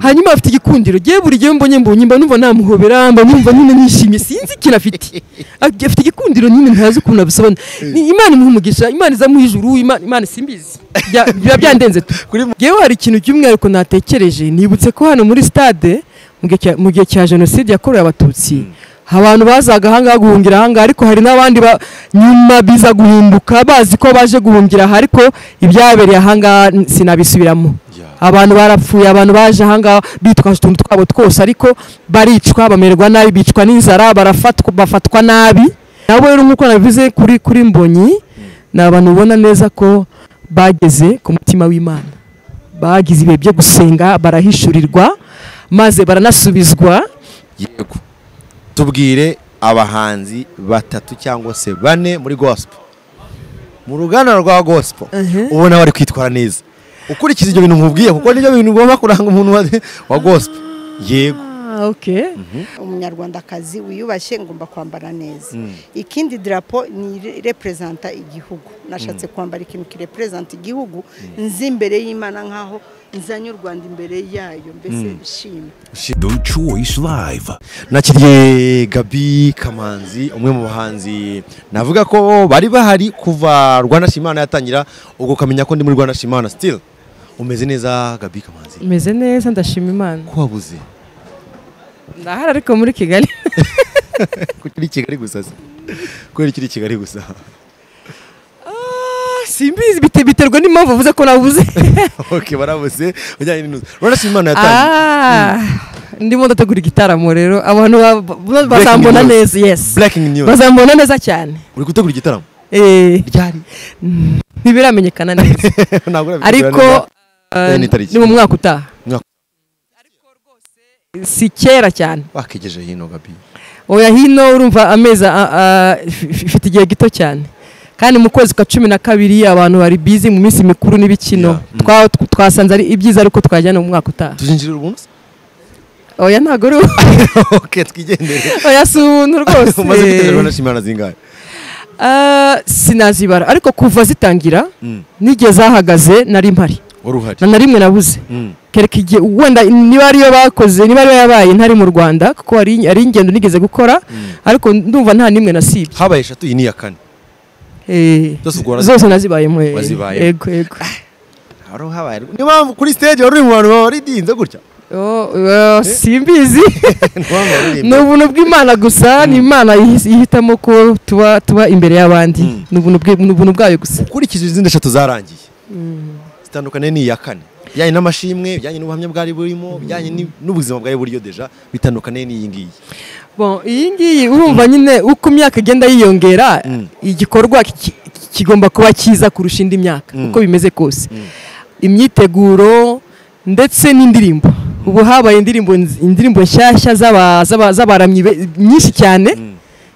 hanyuma afite igikundiro gihe buri gihe mbonye mbonye mba numva namuhobera mba numva nyine nishimye sinzi ikintu afite afite igikundiro nyine ntazi ukuntu abisobanura Ni- imana imuha umugisha imana izamuha ijuru imana imana simbizi Bya- biba byandenze tu ngewe hari ikintu cy'umwihariko natekereje nibutse ko hano muri stade mu gihe cya- mu gihe cya jenoside yakorewe abatutsi abantu bazaga ahangaha guhungira ahangaha ariko hari n'abandi ba- nyuma biza guhinduka bazi ko baje guhungira aha ariko ibyabereye ahangaha n- sinabisubiramo abantu barapfuye abantu baje ahangaha bitwaje utuntu twabo twose ariko baricwa bamererwa nabi bicwa n'inzara barafatwa bafatwa nabi nabo rero nk'uko nabivuze kuri kuri mbonyi ni abantu ubona neza ko bageze ku mutima w'imana bagize ibihe byo gusenga barahishurirwa maze baranasubizwa yego tubwire abahanzi batatu cyangwa se bane muri gospel mu ruganda rwa gospel Mhm. ubona bari kwitwara neza ukurikiza ibyo bintu nkubwiye kuko nibyo bintu ugomba kuranga umuntu wa- wa gospel yego umunyarwandakazi wiyubashye ngomba kwambara neza ikindi darapo ni reperezanta igihugu nashatse kwambara ikintu kireperezanta igihugu nzi imbere y'imana nk'aho nzanye u rwanda imbere yayo mbese nshimye The Choice Live. nakiriye gabi kamanzi umwe mu bahanzi navuga ko bari bahari kuva rwanda shimana yatangira ubwo ukamenya ko ndi muri rwanda shimana still umeze neza gabi kamanzi meze neza ndashima imana ko wabuze ndahari ariko muri kigali kuri kigali gusa se kubera ikiri kigali gusa simbizi bite- biterwa n'impamvu uvuze ko nabuze ok barabuze ujyanye n'inuza rwanda shimana yatangiye Ah, ndimo ndategura igitaramo rero abantu ba- ba- bazambona news. neza yes breaking news bazambona neza cyane uri gutegura igitaramo Eh, ryari ntibiramenyekana neza ntabwo urabitegura neza. ariko Eh, ni tariki. ni mu mwaka utaha Mwaka- si kera cyane wakegeje hino gabi oya hino urumva amezi a- a- ifi- ifite igihe gito cyane kandi mu kwezi kwa cumi na kabiri abantu bari bizi mu minsi mikuru n'ibikino Yeah, mm. Twa- tw- twasanze ari ibyiza ariko twajyana mu mwaka utaha tuzinjirira ubuntu se oya ntabwo ari ok twigendere oya si ubuntu rwose umaze gutegura rwanda shimana zingahe Ah, sinazibara ariko kuva zitangira Mm. n'igihe zahagaze nari mpari wari uhari na na rimwe nabuze Mm. kereka igihe wenda niba ariyo bakoze niba ariyo yabaye ntari mu rwanda kuko hari ari ingendo nigeze gukora ariko ndumva nta n'imwe nasibye habaye eshatu iyi ni iya kane Eh, Zose ubwo warazi- zose nazibayemo eh. Wazibayemo. yego yego hari uhabaye niyo mpamvu kuri stage wari uri mu bantu baridinze gutya Oh, eh, simbizi niyo mpamvu ni waririmba ubuntu bw'imana gusa ni imana ihis- ihitamo ko tuba tuba imbere y'abandi Mm. ni ubuntu bwe- ni ubuntu bwayo gusa ukurikije izindi eshatu zarangiye zitandukanye n'iya kane bijyanye n'amashimwe bijyanye n'ubuhamya bwari burimo bijyanye ni- n'ubuzima bwari buriyo deja bitandukanye n'iyi ngiyi Bon, iyi ngiyi urumva nyine uko imyaka igenda yiyongera igikorwa ki- ki- kigomba kuba cyiza kurusha indi myaka uko bimeze kose imyiteguro ndetse n'indirimbo ubu habaye indirimbo nz- indirimbo nshyashya z'aba- z'aba- z'abaramyi be- nyinshi cyane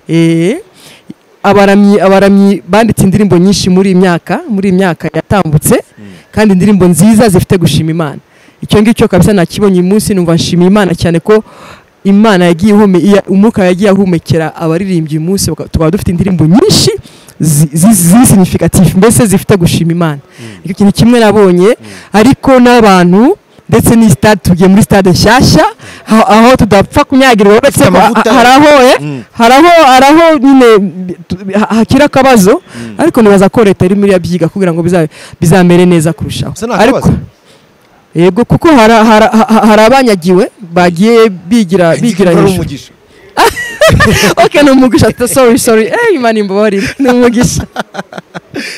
Eh, abaramyi abaramyi banditse indirimbo nyinshi muri iyi myaka muri iyi myaka yatambutse kandi indirimbo nziza zifite gushima imana icyo ngicyo kabisa nakibonye uyu munsi numva nshimiye imana cyane ko imana yagiye ihome iya- umwuka yagiye ahumekera abaririmbyi uyu munsi baka- tukaba dufite indirimbo nyinshi zi- zi- zisinikatifu mbese zifite gushima imana icyo kintu kimwe nabonye ariko n'abantu ndetse n'iyi sitade tugiye muri sitade nshyashya aho- aho tudapfa kunyagirwa uretse ko amavuta. ha- hari aho eh, Mm. hari aho hari aho nyine tu- ha- hakiri akabazo ariko nibaza ko leta irimo irabyiga kugira ngo biza- bizamere neza kurushaho Gusa nta ariko kibazo. yego kuko hari hari- ha- hari abanyagiwe bagiye bigira bigira ari hejuru umugisha ok ni umugisha t- sorry sorry eh imana imbabarire ni umugisha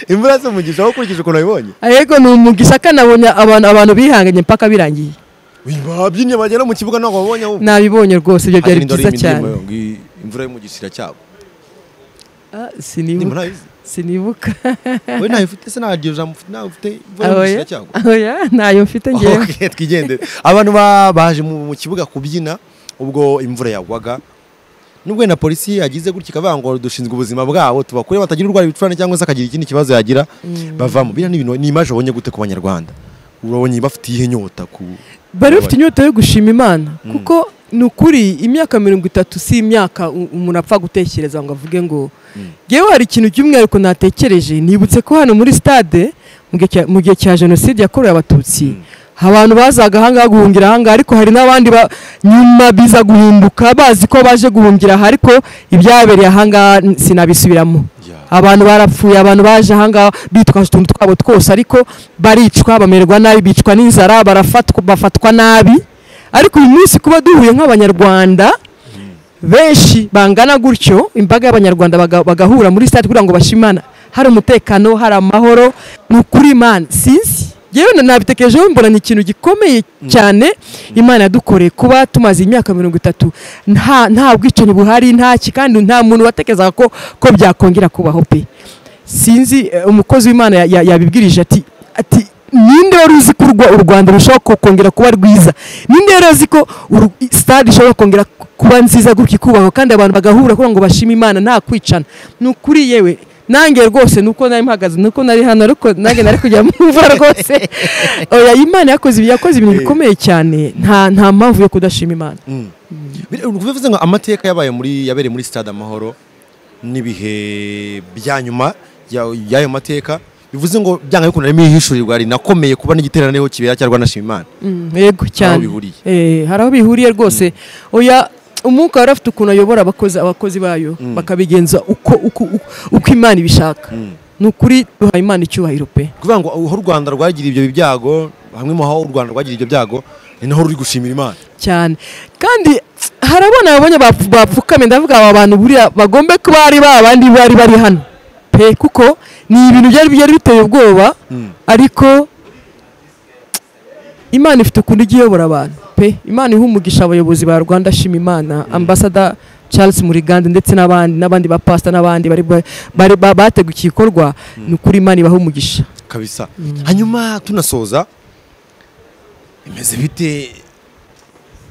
imvura si umugisha aho ukurikije ukuntu wabibonye yego ni umugisha kanabonye abantu abantu bihanganye mpaka birangiye babyinnye bagera mu kibuga ntabwo babonye ahubwo nabibonye rwose ibyo byari Hari indoro byiza y'imirimbo cyane yo ngo iyi- imvura y'umugisha iracyagwa Ah, indirimbo sinibuka ntayizi sinibuka wowe ntayo ufite se nta ryo jambo ufite ntayo ufite imvura y'umugisha oya iracyagwa oya ntayo mfite ngewe Ok, twigendere abantu ba- baje mu mu kibuga kubyina ubwo imvura yagwaga nubwo na polisi yagize gutya ikavuga ngo dushinzwe ubuzima bwabo tubakure batagira urwara ibicurane cyangwa se akagira ikindi kibazo yagira bavamo biriya ni ibintu ni imaje wabonye gute ku banyarwanda urabonye bafite iyihe nyota ku bari bafite inyota yo gushima imana kuko ni ukuri imyaka mirongo itatu si imyaka u- umuntu apfa gutekereza ngo avuge ngo yewe hari ikintu cy'umwihariko natekereje nibutse ko hano muri stade mu gihe cya- mu gihe cya jenoside yakorewe abatutsi abantu bazaga ahangaha guhungira ahangaha ariko hari n'abandi ba- nyuma biza guhinduka bazi ko baje guhungira aha ariko ibyabereye ahangaha n- sinabisubiramo Yeah. abantu barapfuye abantu baje ahangaha bitwaje utuntu twabo twose ariko baricwa bamererwa nabi bicwa n'inzara barafatwa bafatwa nabi ariko uyu munsi kuba duhuye nk'abanyarwanda benshi bangana gutyo imbaga y'abanyarwanda baga- bagahura muri sitade kugira ngo bashimana hari umutekano hari amahoro ni ukuri imana sinzi yewe nabitekerejeho mbona ni ikintu gikomeye cyane imana yadukoreye kuba tumaze imyaka mirongo itatu nta nta bwicanyi buhari nta ki kandi nta muntu watekerezaga ko ko byakongera kubaho pe sinzi eh, umukozi w'imana ya- ya- yabibwirije ati ati ninde wari uzi ko urwa- u rwanda rushobora ko- kongera kuba rwiza ninde yari azi ko uru- stade ishobora kongera ku- kuba nziza gutya ikubahwa kandi abantu bagahura kugira ngo bashime imana nta kwicana ni ukuri yewe nange rwose nuko nari mpagaze nuko nari hano ariko nange nari kujya mva rwose oya imana yakoze ibi- yakoze ibintu bikomeye cyane nta nta mpamvu yo kudashima imana Bire- bivuze ngo amateka yabaye muri yabereye muri stade amahoro n'ibihe bya nyuma ya- y'ayo mateka bivuze ngo byanga bikunda harimo ihishurirwa rinakomeye kuba n'igiteraneho kibera cya Rwanda Shima Imana Mm, yego cyane bihuriye. Eh, hari aho bihuriye rwose oya umwuka wari afite ukuntu ayobora abakozi abakozi bayo bakabigenza uko uko uko- uko imana ibishaka ni ukuri duhaye imana icyubahiro pe kuvuga ngo aho u Rwanda rwagira ibyo byago hamwe mu aho u Rwanda rwagira ibyo byago ni naho ruri gushimira Imana cyane kandi hari abana babonye bapfu- bapfukamye ndavuga aba bantu buriya bagombe kuba ari ba bandi bari bari hano pe kuko ni ibintu byari byari biteye ubwoba ariko imana ifite ukuntu ijya iyobora abantu pe imana iha umugisha abayobozi ba rwanda shima imana ambasada charles murigande ndetse n'abandi n'abandi ba pasita n'abandi bari ba- bari ba- bateguye iki gikorwa ni ukuri imana ibaha umugisha kabisa hanyuma tunasoza imeze bite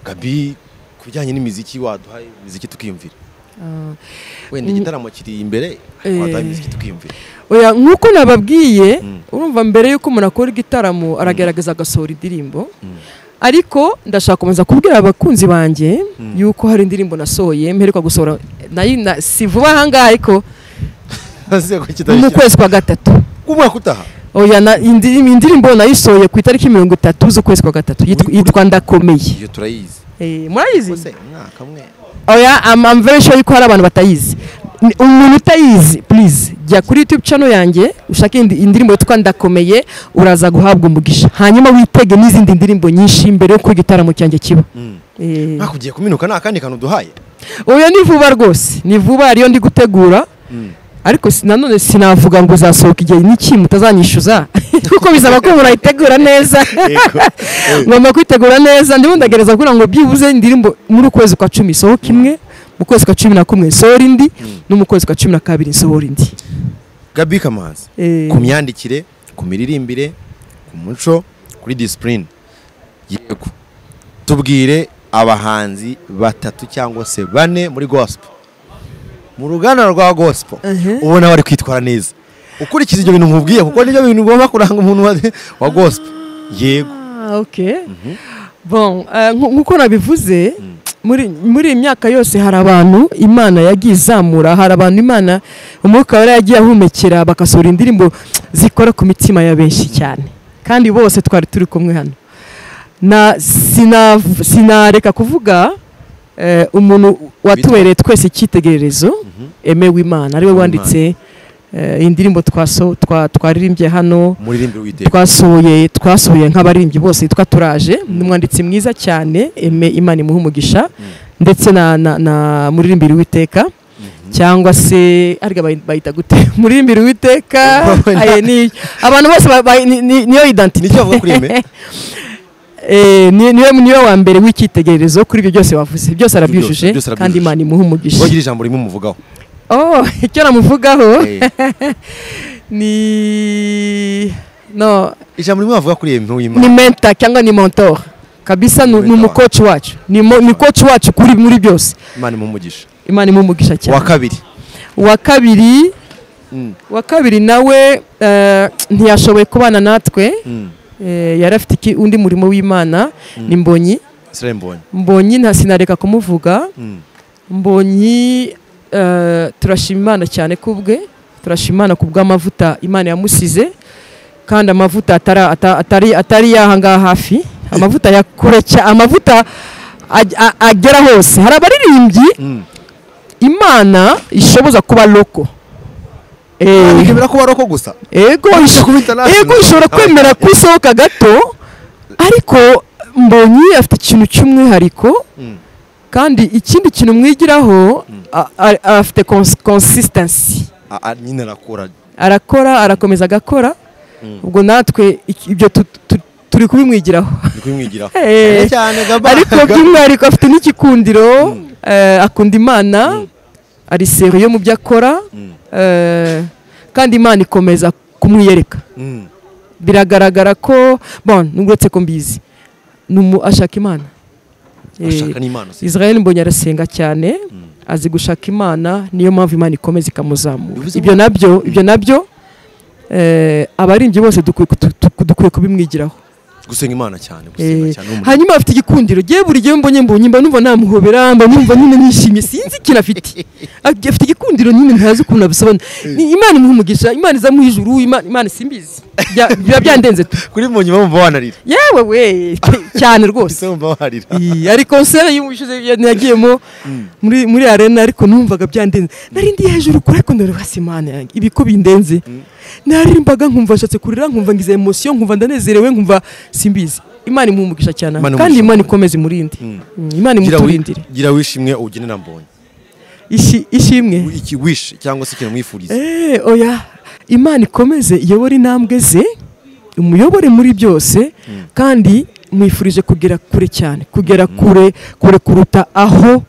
gabi ku bijyanye n'imiziki waduha imiziki tukiyumvira wenda igitaramo kiri imbere Eh. waduha imiziki tukiyumvira oya nk'uko nababwiye urumva mbere y'uko umuntu akora igitaramo aragerageza agasohora indirimbo ariko ndashaka kubanza kubwira abakunzi banjye yuko hari indirimbo nasohoye mperuka gusohora nayo na- si vuba ahangaha ariko mu kwezi kwa gatatu umwaka utaha oya na- indi- indirimbo nayisohoye ku itariki mirongo itatu z'ukwezi kwa gatatu yitwa- yitwa ndakomeye iyo turayizi Eh, murayizi se umwaka umwe oya I'm, I'm very sure yuko hari abantu batayizi Ni- umuntu utayizi please jya kuri youtube channel yanjye ushake indi- indirimbo yitwa ndakomeye uraza guhabwa umugisha hanyuma witege n'izindi ndirimbo nyinshi mbere yuko igitaramo cyanjye kiba Eh, umwaka ugiye kuminuka nta kandi kantu duhaye oya ni vuba rwose ni vuba ariyo ndi gutegura ariko si- nanone sinavuga ngo uzasohoka igihe n'iki mutazanyishyuza kuko bisaba ko murayitegura neza ngomba kwitegura neza ndimo ndagereza kugira ngo byibuze indirimbo muri ukwezi kwa cumi sohoka imwe mu kwezi kwa cumi na kumwe nsohora indi no mu kwezi kwa cumi na kabiri nsohora indi gabi kamanzi Eh. ku myandikire ku miririmbire ku muco kuri disipurine yego tubwire abahanzi batatu cyangwa se bane muri gospel mu ruganda rwa gospel ubona bari kwitwara neza ukurikiza ibyo bintu nkubwiye kuko nibyo bintu bigomba kuranga umuntu wa- wa gospel yego Ah, ok bon eh, nku- nk'uko nabivuze muri muri iyi myaka yose hari abantu imana yagiye izamura hari abantu imana umwuka wera yagiye ahumekera bagasohora indirimbo zikora ku mitima ya benshi cyane kandi bose twari turi kumwe hano na sina sinareka kuvuga eh, umuntu watubereye twese icyitegererezo emewe imana ariwe wanditse eh, indirimbo twaso twa- twaririmbye hano umuririmbire w'iteka twasohoye twasohoye nk'abaririmbyi bose yitwa turaje ni umwanditsi mwiza cyane eme imana imuha umugisha ndetse na, na, na muririmbiri w'iteka cyangwa se ariko bayi- bayita gute muririmbiri w'iteka aye, ni- abantu bose ba- ba- ni- ni- niyo ni icyo identite avuga kuri eme Eh, ni- niwe niwe wa mbere w'icyitegererezo kuri ibyo byose wavuze byose byose, arabyujuje byose arabyujuje. kandi imana imuha umugisha wagira ijambo rimwe umuvugaho oh icyo namuvugaho Eh, ni no ijambo rimwe wavuga kuri eme ni w'imana mentor cyangwa ni mentor kabisa ni ni Mentor. umukoci wacu ni mo- ni koci wacu kuri muri byose imana imumugisha imana imumugisha cyane wa kabiri wa kabiri Mm. wa kabiri nawe eh, ntiyashoboye kubana natwe Eh, yari afite iki- undi murimo w'imana ni mbonyi Israel Mbonyi mbonyi nta sinareka kumuvuga Mm. mbonyi eh, turashima imana cyane kubwe turashima imana ku bw'amavuta imana yamusize kandi amavuta atara- ata- atari atari yahangaha hafi amavuta ya kure cya amavuta ag- a- agera hose hari abaririmbyi imana ishoboza kuba loko Eh, bikemera kuba roko gusa ego isho- kuba international. ego ishobora kwemera ko isohoka gato ariko mbonyi afite ikintu cy'umwihariko kandi ikindi kintu mwigiraho a- a- afite consistency Ah, ah, nyine arakora arakora arakomeza agakora ubwo natwe iki- ibyo tu- tu- turi kubimwigiraho ni kubimwigiraho Eh, Cyane cyane gaba ariko by'umwihariko afite n'igikundiro eh, akunda imana ari seriyo mu byo akora eh, kandi imana ikomeza kumwiyereka Mm. biragaragara ko bon nubwo ko mbizi ni umu- ashaka imana Eh, ashaka n'imana si israel mbonye arasenga cyane azi gushaka imana niyo mpamvu imana ikomeza ikamuzamura Bivuze ibyo ngo- nabyo ibyo nabyo eh, abaririmbyi bose dukwiye kutu- tu- dukwiye kubimwigiraho gusenga imana cyane gusenga Eh, cyane ni umuco. hanyuma afite igikundiro gihe buri gihe mbonye mbonye mba numva namuhobera mba numva nyine nishimye sinzi ikintu afite Ag- afite igikundiro nyine ntazi ukuntu abisobanura Ni imana imuha umugisha imana iza mu ijuru Ima- imana simbizi Bya- biba byandenze tu kuri mbonyi bamva wanarira yewe we pe- cyane ese rwose bumva wanarira Iyi, hari konseri y'ubushize yagiyemo muri muri arena ariko numvaga byandenze nari ndi hejuru kure ariko ndari hasi imana yanjye ibi ko bindenze naririmbaga nkumva nshatse kurira nkumva ngize emosiyo nkumva ndanezerewe nkumva simbizi imana imuha umugisha cyane Imana kandi imuha imana ikomeze imurinde Mm, imana Gira wi- imuturindire gira wishimwe ugenera mbonyi Ishi- ishimwe iki wish cyangwa se ikintu mwifuriza Eh, oya imana ikomeze iyobore intambwe ze umuyobore muri byose kandi mwifurije kugera kure cyane kugera kure kure kuruta aho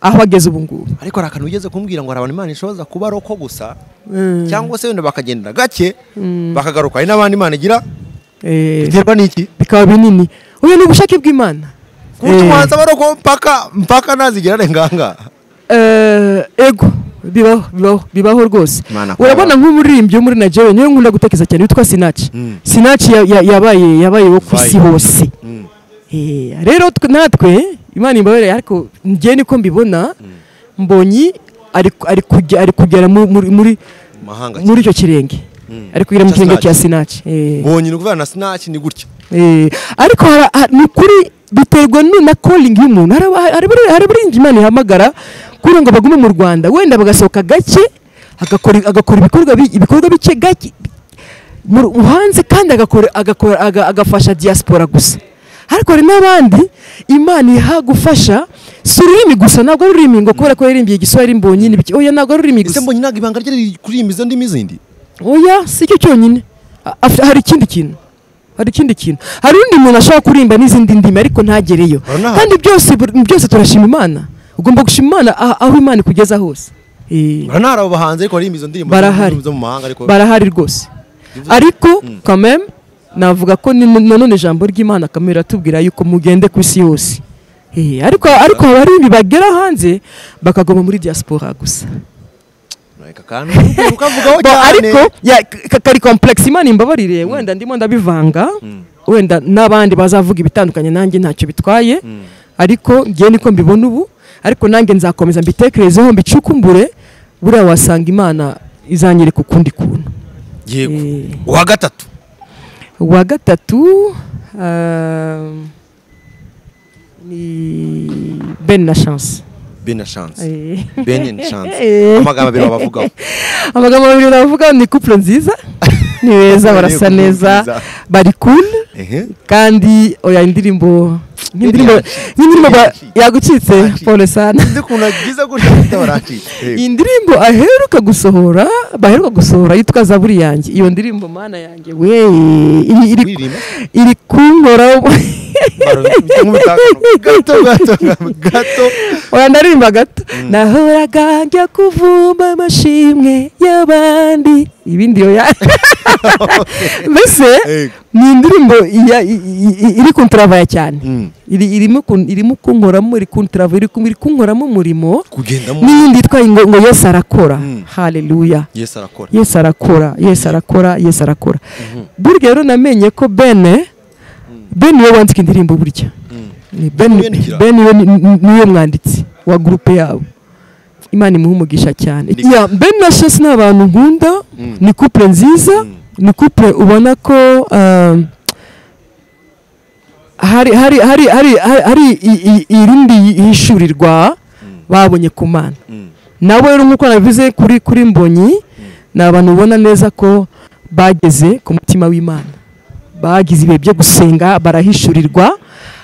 aho ageze ubu ngubu ariko hari akantu wigeze kumbwira ngo hari abantu imana ishoboza kuba roko gusa cyangwa se wenda bakagendera gake bakagaruka hari n'abandi imana igira Eh, biterwa n'iki bikaba binini oya ni ubushake bw'imana ku buryo Eh, umuhanzi aba aroko mpaka mpaka ntazigera arenganga eh, ego bibaho bibaho bibaho rwose Imana akora urabona nk'umuririmbyi wo muri nigeria niwe nkunda gutekereza cyane witwa sinaci Mm. sinaci ya- ya- yabaye yabaye wo ku isi Vai. hose Mm. Eh, rero twe- natwe imana imbabarire ariko njye niko mbibona mbonyi ari ari kujya ari kugera mu- muri muri mahanga muri icyo kirenge ari kugera mu Cya kirenge Sinach. cya sinaci Eh, mbonye ni ukuvuga na sinaki ni gutya eh, ariko hara- ha- ni ukuri biterwa nu- na calling y'umuntu hari aba- hari abari- hari abarinzi imana ihamagara kugira ngo bagume mu rwanda wenda bagasohoka gake agakora agakora ibikorwa bi- ibikorwa bike gake mu ru- hanze kandi agakora agakora aga- agafasha diaspora gusa ariko hari n'abandi imana iha gufasha si ururimi gusa ntabwo ari ururimi ngo kubera ko yarimbiye igiswahili mbonye n'ibiki oya ntabwo ari ururimi ese gusa mbonye ntabwo ibanga rye riri kuririmba izo ndimi zindi oya si cyo cyonyine A- afite- hari ikindi kintu hari ikindi kintu hari undi muntu ashobora kurimba n'izindi ndimi ariko ntagereyo Uranaha- kandi byose bur- byose turashima imana ugomba gushima imana ah- aho imana ikugeza hose Eh, uranahari abo bahanzi ariko baririmba izo ndirimbo Barahari. zo mu mahanga ariko barahari rwose ariko kameme navuga ko ni- nanone ijambo ry'imana kamere iratubwira yuko mugende ku isi yose Eh, ariko ariko abarimbi bagera hanze bakagoma muri diaspora gusa reka kandi ukabyibuka ukavugaho Bo, cyane ariko ya- ka- kari complex imana imbabarire wenda ndimo ndabivanga wenda n'abandi bazavuga ibitandukanye nanjye ntacyo bitwaye ariko ngiye niko mbibona ubu ariko nanjye nzakomeza mbitekerezeho mbicukumbure buriya wasanga imana izanyereka ukundi kuntu yego Eh. uwa gatatu uwa gatatu um, ni ben na chance bene chance Eh. bene chance Eh. amagambo abiri wabavugaho amagambo babiri navuga ni couple nziza ni beza barasa Couple neza nziza. bari cool ehe kandi oya indirimbo nk'indirimbo yagucitse. nk'indirimbo ba- yagucitse Yagucitse. pole sana nzi ukuntu agize gutya ahita baracika iyi ndirimbo aheruka gusohora baheruka gusohora yitwa zaburi yanjye iyo ndirimbo mana yanjye we iri- iri- Kuririmba? iri kunkoraho gato gato gato oya ndaririmba gato nahoraga njya kuvumba amashimwe y'abandi ibindi oya mbese Ego. ni indirimbo iya- i- i- i- iri kuntarabaya cyane Mm. Iri- irimo kun- irimo kunkoramo iri kuntarabaya iri kun- iri kunkoramo umurimo kugendamo n'iyindi yitwa ngo ngo yesu arakora Mm. haleluya yesu arakora yesu arakora yesu arakora yesu arakora burya rero namenye ko bene bene niwe wandika indirimbo burya Ni Ben- Uwiyandikira? Ben niwe ni- ni- niwe mwanditsi wa gurupe yabo imana imuha umugisha cyane Ni- Ya, ben na shasi ni abantu nkunda ni couple nziza ni couple ubona ko ah, hari hari hari hari hari- hari i- i- irindi hishurirwa babonye ku mana nawe rero nk'uko nabivuze kuri kuri mbonyi ni abantu ubona neza ko bageze ku mutima w'imana bagize ibihe byo gusenga barahishurirwa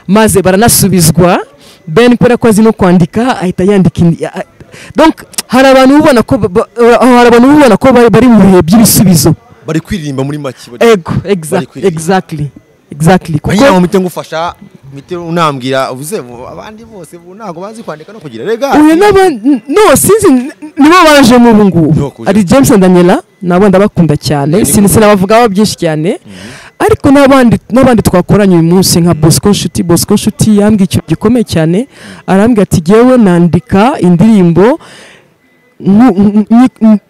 maze baranasubizwa ben kubera ko azi no kwandika ahita yandika indi- a- a- donc hari abantu ubona ko ba- ba- hari abantu ubona ko bari- bari mu bihe by'ibisubizo bari kwiririmba muri make bari- ego exact- kwirinda. exactly exactly kuko kugira ngo mpite ngufasha mpite unambwira uvuze mu- abandi bose ubu ntabwo bazi kwandika no kugira rega uyu n'aba- n- no sinzi n- nibo bajemo ubu Nibo ngubu kuje. ari james daniela nabo ndabakunda cyane Ari sin- mu- sinabavugaho byinshi cyane ariko n'abandi n'abandi twakoranye uyu munsi nka bosco nshuti bosco nshuti yambwiye ikintu gikomeye cyane arambwira ati yewe nandika indirimbo nku- nku- nyi- nku-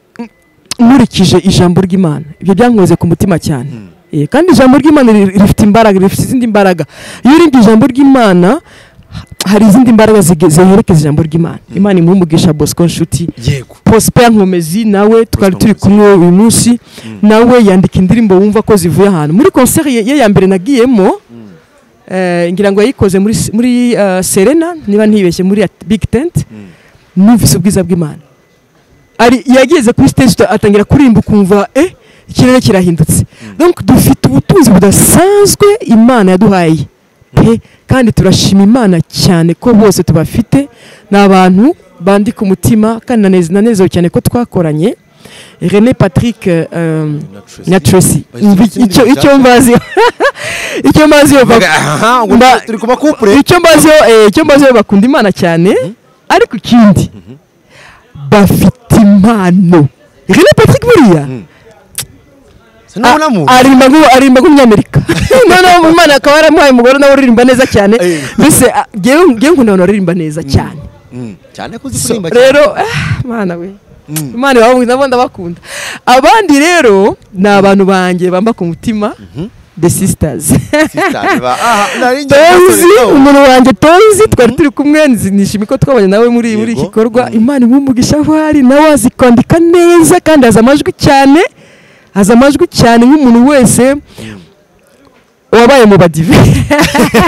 nkurikije ijambo ry'imana ibyo byankoze ku mutima cyane Eh, kandi ijambo ry'imana ri- rifite imbaraga rifite izindi mbaraga iyo urebye ijambo ry'imana ha- hari izindi mbaraga zige- ziherekeza ijambo ry'imana imana imuha umugisha bosco nshuti yego prosper nkomezi nawe twari turi kumwe uyu munsi nawe yandika indirimbo wumva ko zivuye ahantu muri concert ye ye ya mbere nagiyemo eh, ngira ngo yayikoze muri s- muri eh, serena niba ntibeshye muri ya big tent numvise ubwiza bw'imana ari yageze kuri stage uta- atangira kuririmba ukumva eh ikirere kirahindutse donc dufite ubutunzi budasanzwe imana yaduhaye pe kandi turashima imana cyane ko bose tubafite ni abantu bandika umutima kandi naneze- nanezerewe cyane ko twakoranye René Patrick eh, um, na Tracy Imvi- icyo icyo mbazi icyo mbazi yo Mvuga, aha, ngo Mba- turi kuba couple. icyo mbazi yo eh, icyo mbazi yo bakunda imana cyane ariko ikindi bafite impano René Patrick buriya sinabonamo A- aririmba nk'u- aririmba nk'umunyamerika noneho mu mana akaba yaramuhaye umugore nawe uririmba neza cyane Eh. mbese a- ngewe ngewe nkunda abantu baririmba neza cyane Mm, cyane ko uzi So, kuririmba cyane. rero ah, mana we imana ibaho nabo ndabakunda abandi rero ni abantu banjye bamba ku mutima the sisters Sister, ba- aha, nari ngiye tonzi kumusore, no. umuntu wanjye tonzi twari turi kumwe nzi- nishimiye ko twabanye nawe muri muri iki Yego. gikorwa Mm. imana imumugisha aho ari nawe azi kwandika neza kandi azi amajwi cyane azi amajwi cyane nk'umuntu wese wabaye mu badive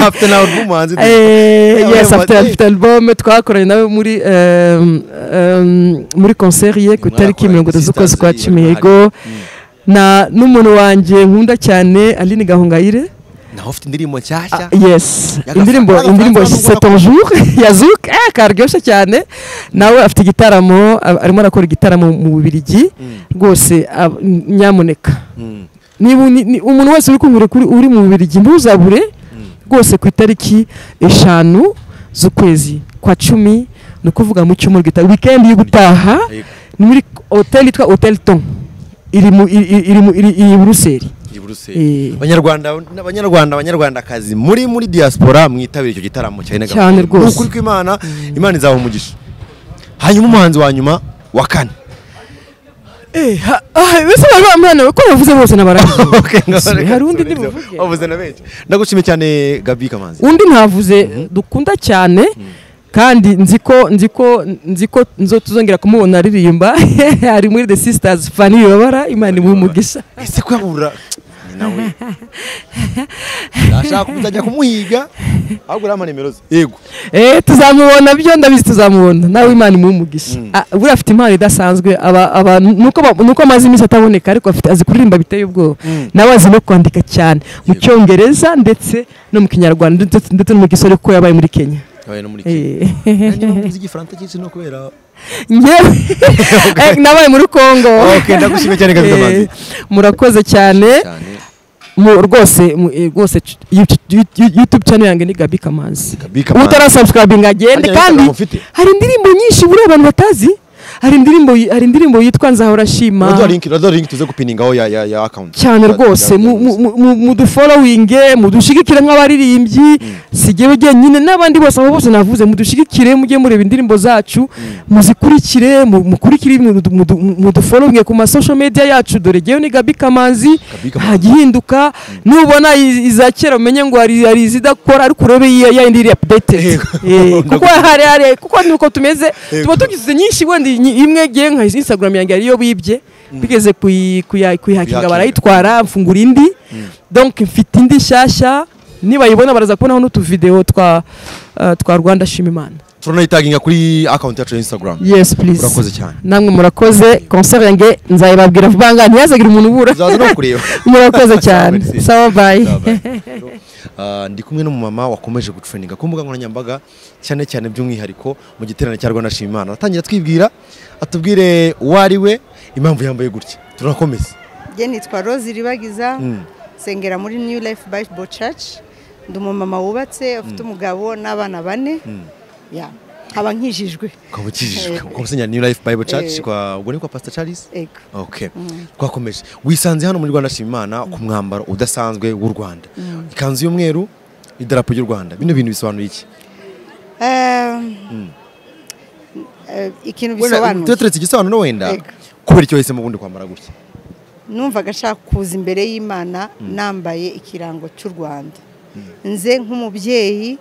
afite nawe rw'umuhanzi Eh, Yeah, yes afite wabaye mu badive. afite album twakoranye nawe muri em, em, muri concert ye ku itariki Mwakoranye mirongo itatu z'ukwezi kwa sisters, cumi yego, yego na n'umuntu wanjye nkunda cyane Aline Gahongayire naho ufite indirimbo nshyashya Ah, yes Yagasa- indirimbo yagasa- indirimbo yagasa- c'est ton jour ya Zouk eh karyoshye cyane nawe afite igitaramo a- arimo arakora igitaramo mu Bubiligi rwose ab- nyamuneka Mm. niba uni- ni- umuntu wese uri kumvira kuri uri mu Bubiligi ntuzabure rwose ku itariki eshanu z'ukwezi kwa cumi ni ukuvuga mu cyumweru gitaha weekend yo gutaha Yego. ni muri hotel yitwa Hotel Ton iri mu iri- iri- iri mu- iri iri i Buruseli i Eh. Buruseli abanyarwanda abanyarwanda abanyarwandakazi muri muri diaspora mwitabira icyo gitaramo cyane gahunda. Cyane rwose. Ni ukuri kw'Imana Imana izaha umugisha hanyuma umuhanzi wa nyuma wa kane Eh, ha- ah, ese bari bamwana we ko bavuze bose Okay, nabarangije ngaho reka hari undi dusubize. ndibuvuge wavuze na benshi ndagushimiye cyane Gabi Kamanzi undi ntavuze dukunda cyane kandi nzi ko nzi ko nzi ko nzo tuzongera kumubona aririmba ari muri the sisters fani yobara imana imuha umugisha ese ko yabura ni nawe ndashaka kuzajya kumuhiga ahubwo uriya nimero ze yego eh tuzamubona byo ndabizi tuzamubona nawe imana imuha umugisha Ah, buriya afite impano idasanzwe aba aba nuko ba- nuko amaze iminsi ataboneka ariko afite azi kuririmba biteye ubwoba nawe azi no kwandika cyane mu Yego. cyongereza ndetse no mu kinyarwanda ndetse ndetse no mu gisore kuko yabaye muri Kenya yabaye no muri Kenya Eh. nanjye mvuze igifaransa cyinshi no kubera ngewe Eh, nabaye muri Kongo okay ndagushimiye cyane Gabi Kamanzi Eh, murakoze cyane cyane Mu- rwose mu- eh, rwose ch- YouTube- YouTube- YouTube channel yanjye ni Gabi Kamanzi Gabi Kamanzi. utarasubscribinga agende Ajya kandi Instagram ufite? hari indirimbo nyinshi buriya abantu batazi hari indirimbo yi- hari indirimbo yitwa nzahora shima Uraduha link, uraduha link tuze gupiningaho ya ya ya account. cyane Ya- rwose ya- mu- ya- mu- mu- mu- mudufollowinge mudushigikire nk'abaririmbyi si jyewe jyenyine n'abandi bose abo bose navuze mudushigikire mujye mureba indirimbo zacu muzikurikire mu- mukurikire mudu- mudu- mudufollowinge ku masocial media yacu dore jyewe ni Gabi Kamanzi Gabi Kamanzi. hagihinduka nubona i- iza kera umenye ngo hari hari izidakora ariko urebe iya ya indi iri updated Yego. Eh, kuko hari hari kuko nuko tumeze Yego. tuba tugize nyinshi wenda iyi- imwe ngiye nka Instagram yanjye ariyo bibye bigeze kuyi- kuya- kuyihakinga Kuyihakinga. barayitwara mfungura indi donc mfite indi nshyashya nibayibona baraza kubonaho n'utuvidewo twa eh, twa rwanda shima imana turanayitaginga kuri akawunti yacu ya instagram yes please urakoze cyane namwe murakoze concert yanjye nzayibabwira vuba ngaha ntihazagire umuntu ubura tuzaza no kureba murakoze cyane Sawa, sawa bayi Ah, ndi kumwe n'umumama wakomeje gutraininga ku mbuga nkoranyambaga cyane cyane by'umwihariko mu giterane cya rwanda shima imana atangira atwibwira atubwire uwo ari we impamvu yambaye gutya turakomeza njye nitwa rose iribagiza Mm. nsengera muri new life bible church ndi umumama wubatse ufite umugabo n'abana bane Ya, nkaba nkijijwe ukaba ukijijwe ukaba usinya new life bible church Eh. kwa ubwo ni kwa pastor charles Ego. Okay. Twakomeje. Wisanze hano muri Rwanda Shima Imana ku mwambaro udasanzwe w'u Rwanda. Ikanzu y'umweru, idarapo ry'u Rwanda. Bino bintu bisobanuye iki? Ehm, eh, ikintu Wenda bisobanuye tureteretse igisobanuro wenda. Ego. Kubera icyo wahisemo ubundi kwambara gutya. numvaga ashaka kuza imbere y'imana nambaye ikirango cy'u rwanda nze nk'umubyeyi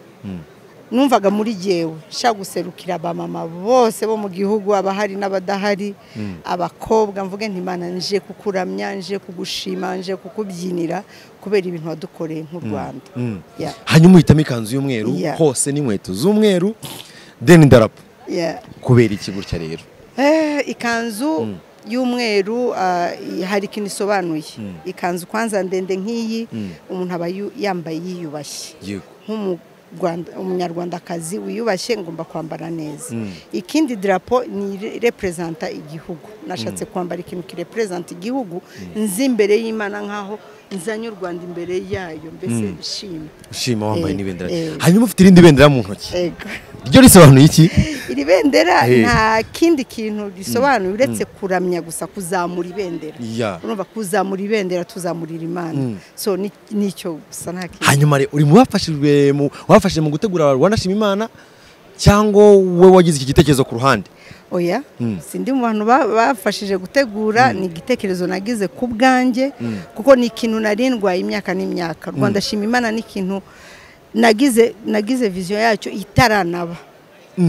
numvaga muri jyewe nshaka guserukira abamama bose bo mu gihugu abahari n'abadahari abakobwa mvuge ntimana nje kukuramya nje kugushima nje kukubyinira kubera ibintu wadukoreye nk'u rwanda Mm. Yeah, Hanyuma uhitamo ikanzu y'umweru Yeah. hose n'inkweto z'umweru, then idarapo. yeah. Kubera iki gutya rero? Eh, ikanzu y'umweru ah, i- hari ikintu isobanuye ikanzu kwanza ndende nk'iyi umuntu aba yu- yambaye yiyubashye Yego. nk'umunyarwanda umunyarwandakazi wiyubashye ngomba kwambara neza ikindi drapo ni ire- representa igihugu nashatse kwambara ikintu kirepresenta igihugu nzi imbere y'imana nk'aho nzanye u rwanda imbere yayo mbese nshima Ushima wambaye Eh, n'ibendera. eh. Hanyuma ufite irindi bendera mu ntoki. ego Ryo risobanuye iki? iri bendera Eh. nta kindi kintu risobanuye uretse kuramya gusa kuzamura ibendera Yeah. urumva kuzamura ibendera tuzamurira imana so ni- nicyo gusa nta kindi hanyuma rero uri mu bafashijwe mu wafashije mu gutegura Rwanda Shima Imana cyangwa we wagize iki gitekerezo ku ruhande oya sindi mu bantu ba- bafashije gutegura ni igitekerezo nagize ku bwanjye kuko ni ikintu narindwaye imyaka n'imyaka rwanda shima imana ni ikintu nagize nagize viziyo yacyo itaranaba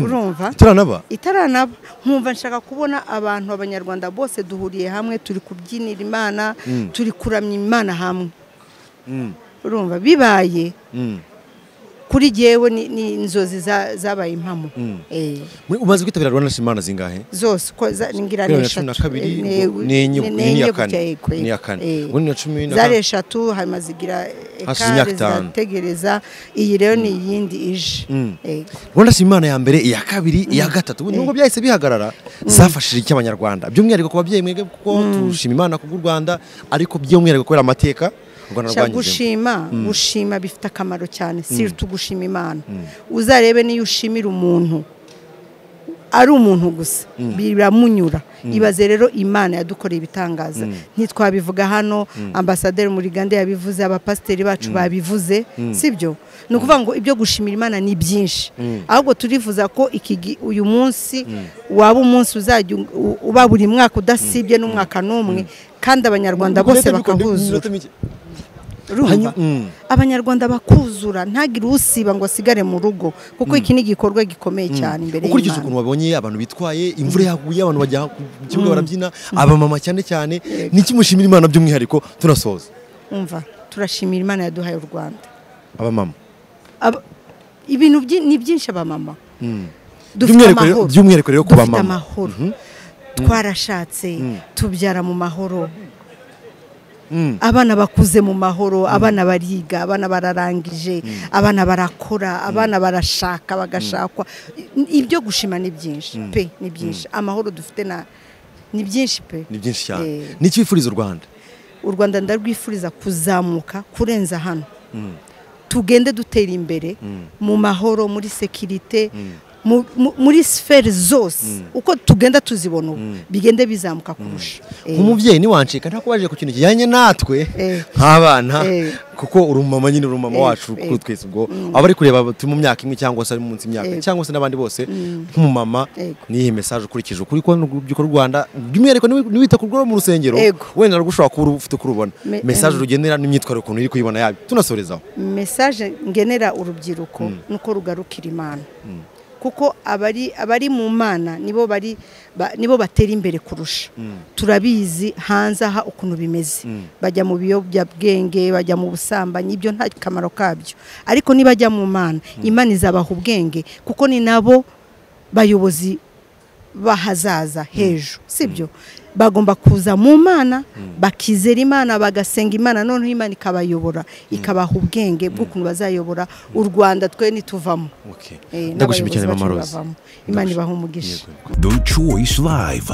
urumva turanaba itaranaba nkumva nshaka kubona abantu abanyarwanda bose duhuriye hamwe turi kubyinira imana turi kuramya imana hamwe urumva bibaye kuri jyewe ni- ni inzozi za- zabaye impamo Eh, Muri- umaze kwitabira Rwanda Shima Imana zingahe zose uko za- ni ngira Bibiri ni na cumi na eshatu kabiri, Eh, ngo- n'enye- ne- iyi ni n'enye iya gutya, kane. yego, Ni iya yego. kane. Eh. Ubundi na cumi na zari kane. eshatu hanyuma zigira eh, Hashize imyaka ekare itanu. zirategereza iyi rero ni iyindi ije Yego. Rwanda Shima Imana ya mbere iya kabiri iya gatatu ubu nubwo byahise bihagarara zafashije iki abanyarwanda by'umwihariko ku babyeyi mwebwe kuko tushima Imana kubw'u Rwanda ariko by'umwihariko kubera amateka u Rwanda Sha rwanyuzemo gushima gushima bifite akamaro cyane si tugushima imana uzarebe niyo ushimira umuntu ari umuntu gusa biramunyura ibaze rero imana yadukoreye ibitangaza ntitwabivuga hano ambasaderi murigande yabivuze abapasiteri bacu babivuze sibyo ni ukuvuga ngo ibyo gushimira imana ni byinshi ahubwo turifuza ko iki gi- uyu munsi waba umunsi uzajya u- u- uba buri mwaka udasibye n'umwaka n'umwe kandi abanyarwanda bose bakahuzura urumva abanyarwanda bakuzura ntagire usiba ngo asigare mu rugo kuko iki ni igikorwa gikomeye cyane imbere ukurikije ukuntu y'imana wabonye abantu bitwaye imvura yaguye abantu bajya ku kibuga barabyina abamama cyane cyane ni iki mushimira Imana by'umwihariko tunasoza umva turashimira imana yaduhaye u rwanda abamama Aba- ibintu byi- ni byinshi abamama dufite By'umwihariko rero- amahoro by'umwihariko rero ku dufite bamama. amahoro twarashatse tubyara mu mahoro abana bakuze mu mahoro abana bariga abana bararangije abana barakora abana barashaka bagashakwa I- ibyo gushima ni byinshi pe ni byinshi amahoro dufite na ni byinshi pe ni byinshi cyane Eh. ni iki wifuriza u Rwanda u rwanda ndarwifuriza kuzamuka kurenza hano tugende dutera imbere mu mahoro muri sekirite mu- mu- muri siferi zose uko tugenda tuzibona ubu bigende bizamuka kurusha Eh, umubyeyi ntiwancika nta kubajije ku kintu kijyanye natwe Eh. nk'abana Eh. kuko uri umumama nyine uri umumama Eh, wacu eh. kuri twese ubwo aba ari kureba aba turi mu myaka imwe cyangwa se ari munsi y'imyaka Eh. cyangwa se n'abandi bose nk'umumama Yego. niyihe mesaje ukurikije ukuri ko n'urubyiruko rw'u Rwanda by'umwihariko niwi- niwita ku rwo mu rusengero Yego. wenda narwo ushobora kuba ufite kurubona Me- mesaje eh. rugenera n'imyitwarire ukuntu iri kuyibona yayo tunasorezaho mesaje ngenera urubyiruko nuko rugarukira imana kuko abari abari mu mana nibo bari ba- nibo batera imbere kurusha turabizi hanze aha ukuntu bimeze bajya mu biyobyabwenge bajya mu busambanyi ibyo nta kamaro kabyo ariko nibajya mu mana imana izabaha ubwenge kuko ni nabo bayobozi bahazaza hejuru sibyo bagomba kuza mu mana bakizera imana bagasenga imana noneho imana ikabayobora ikabaha ubwenge bw'ukuntu bazayobora u rwanda twe nituvamo Okay. Eh, Ndagushimiye n'abayobozi cyane bacu mama Rose. bavamo. imana ibaha umugisha The Choice Live.